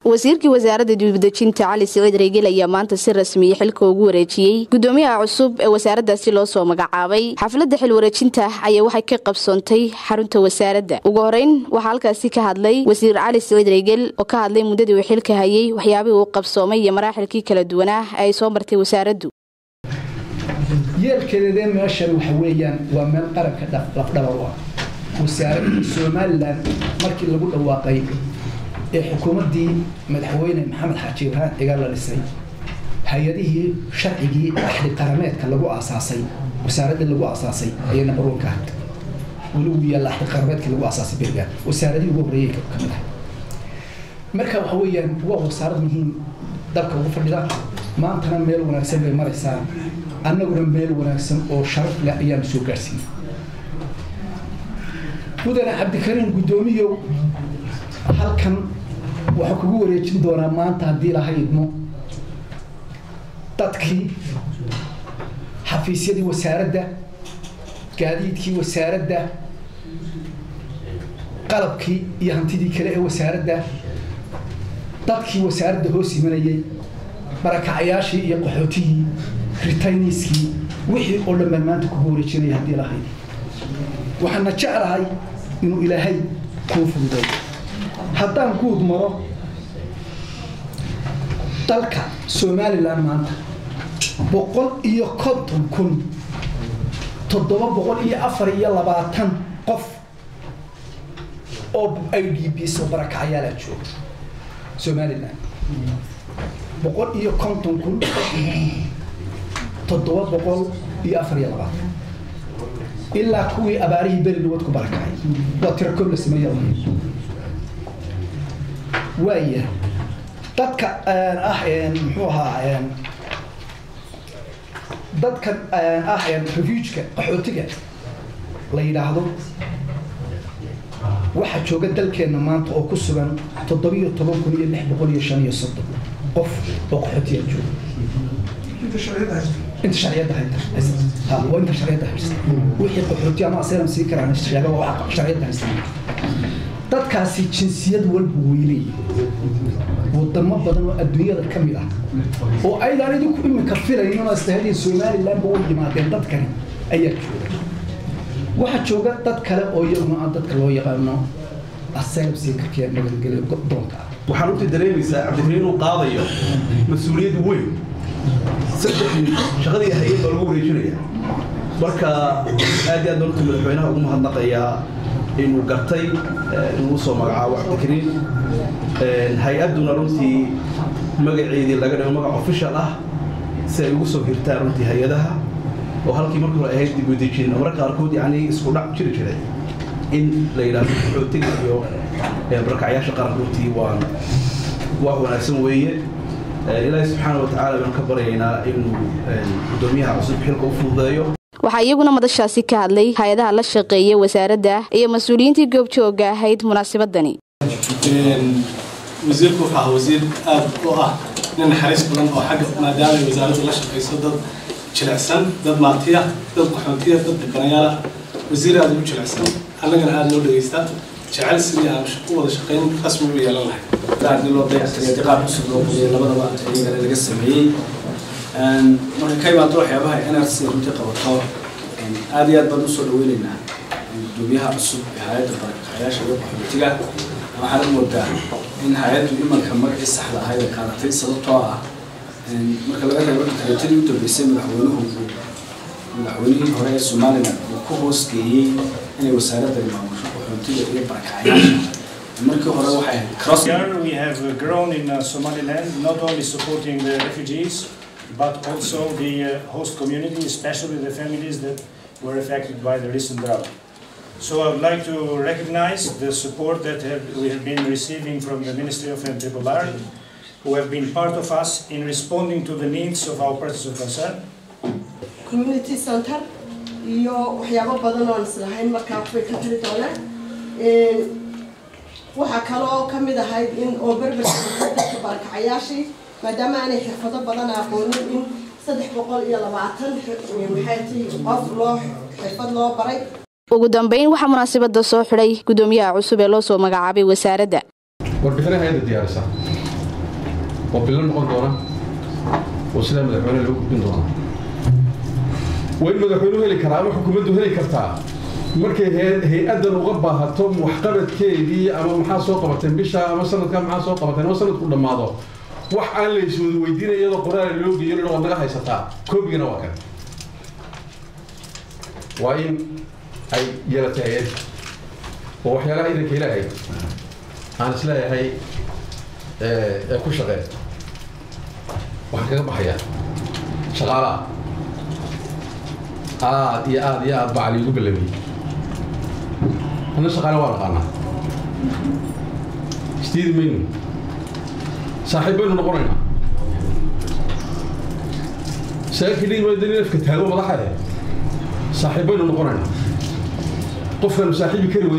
wasiirkii wasaaradda dibadejinta cali siciid reegel ayaa maanta si rasmiya xilka ugu wareejiyey gudoomiyaha cusub ee wasaaraddaasi loo soo magacaabay xafladda xil wareejinta ayaa waxay ka qabsoontay xarunta wasaaradda ugu horeyn waxaa halkaasi ka hadlay wasiir cali siciid reegel oo ka hadlay muddadii uu xilka hayay waxyaabihii uu qabsoomay iyo maraaxilkii kala duwanaa ee ay soo martay wasaaraddu yeelkeedee meeshan waxa weeyaan waa meel qaranka lafdhabar u ah wasaaradii somalilan markii lagu dhawaaqay ee xukuumaddii madaxweyne maxamed xaaji ibraahim cigaal la dhisay hay-adihii sharcigii axdi qarameedka lagu aasaasay wasaaraddii lagu aasaasay ayay nabaruunka ahayd weli uu yaalla axdi qarameedkii lagu aasaasay berigaan wasaaradihii ugu horreeyay ka mid ah marka waxa weeyaan waa wasaarad muhiim dalka ugu fadhida maantana meel wanaagsan bay maraysaa annaguna meel wanaagsan oo sharaf leh ayaanu soo gaarsiinay mudane cabdikariim guddoomiyow halkan waxaa kugu wareejin doonaa maanta haddii laha idmo dadkii xafiisyadii wasaaradda gaadiidkii wasaaradda qalabkii iyo hantidii kale ee wasaaradda dadkii wasaaradda hoos imanayay barakacayaashii iyo qaxootihii ritayniskii wixii oo dhan baan maanta kugu wareejinaya haddii lahayd waxaana jeclahay inuu ilaahay kuu fududay haddaan guud maro dalka somalilan maanta boqol iyo konton kun toddoba boqol iyo afar iyo labaatan qof oo i d b soo barakacayaalaa jooga somalilan boqol iyo konton kun toddoba boqol iyo afar iyo labaatan ilaa kuwii abaarihii beri nabad ku barakacay waa tirakoob la sameeya waaya dadka ah muxuu ahaa dadkan ah refugeka qaxootiga la yidhaahdo waxaa jooga dalkeenna maanta oo ku sugan toddobiyo toban kun iyo lix boqol iyo shan iyo soddon qof oo qaxootiga jooga inta sharciyadda haysta waa inta sharciyadda haysta wixii qaxooti ama aseeram sii karaan sheega waa sharciyadda haysta dadkaasi jinsiyad walba weynay wadamo badan oo adduunyada ka mid ah oo aydaan idinku iminka filayn oo istahadiin somalilandba way yimaadeen dadkani ayaa jooga waxaa jooga dad kale oo iyaguna aan dadka loo yaqaano aseeram sii karkiya nabadgelyo doonka ah waxaan runtii dareemaysaa cabdikariin inuu qaadayo mas-uuliyad weyn saddexdii shaqadii hay-ad baa lagu wareejinaya marka aad iyo aad runtii madaxweynaha ugu mahadnaqayaa inuu gartay inuu usoo magacaabo cabdikariin hay-adduna runtii magaceedii laga dhigo magac official ah si ay ugu soo hirtaan runtii hay-adaha oo halkii markii hore ahayd dib u dejin marka qaarkood yacni isku dhac jiri jiray in la yidhaahdo qaxootiga iyo barakacyaasha qaranka runtii waan waa wanaagsan weeye ilaahi subxaana wa tacaala baan ka baryaynaa inuu guddoomiyaha cusub xilka u fududeeyo waxaa iyaguna madashaasi ka hadlay hay-adaha la shaqeeya wasaaradda iyo mas-uuliyiintii goobjooga ahayd munaasabadani wasiirku wuxuu ahaa wasiir aad u ah nin naxariis badan oo xagga maadaama ay wasaaraddu la shaqayso dad jilicsan dad maatiya dad qaxootiya dad dhibanayaala wasiir aad ugu jilicsan annagana aada noo dhegaysta jecel sidii aan u wada shaqayn rasmi u yeelan lahay haddii loo dayactiriyo qaab cusub loo qudiyay labadaba iyagana laga sameeyey marka ka imaado waxyaabaha nrc runtii qabato aad iyo aad baan usoo dhaweyneynaa gudoomiyaha cusub ee hay-adda barakacyaasha iyo qaxootiga waxaan u moodaa in hay-addu imanka magacii saxda ahayd ay qaadatay sababtoo ah marka laga reebo dikreetadii u dambeysay madaxweynuhu madaxweynihii hore ee somalilan uu ku hoosgeeyey inay wasaaradda maamusho qaxootiga iyo barakacyaasha markii hore waxay ahayd cross Here we have uh, grown in uh, Somaliland, not only supporting the refugees, but also the uh, host community, especially the families that were affected by the recent drought. So I would like to recognize the support that have, we have been receiving from the Ministry of Interior, who have been part of us in responding to the needs of our persons of concern. community center iyo waxyaabo badan oo aan islahayn markaa waxbay ka tiri doonaan waxaa kaloo ka mid ahayd in oo berberka dadka barakacayaashii maadaama aanay xirfado badan aqoonin in saddex boqol iyo labaatan maxay tii qof loo xirfad loo baray ugu dambeyn waxaa munaasabada soo xidhay gudoomiyaha cusub ee loo soo magacaabay wasaaradda warbixinaha hayada diyaarisa oo bilo noqon doona oo sidaa madaxweyne lagu gudbin doona waa in madaxweynuhu heli karaa ama xukuumaddu heli kartaa markay hay-addan uga baahato waxqabadkeedii ama maxaa soo qabateen bisha ama sanadkan maxaa soo qabateen ama sanadku dhammaado wax aan la iswada weydiinaya iyadoo qoraala loo geeyo dhan waad naga haysataa koobigana waa kan waa in ay yeelatay hay-ad oo waxyaalaha idanka ilaahay aan isleeyahay ee ku shaqeen waxaan kaga baxayaa shaqaalaha aad iyo aad iyo aad baa cali igu ballamiyey anna shaqaale waa naqaanaa istiidi maynu saaxiib baynu noqonaynaa saakii dhiimayda nin afka taago madaxa eh saaxiib baynu noqonaynaa qofkaanu saaxiibi kari wey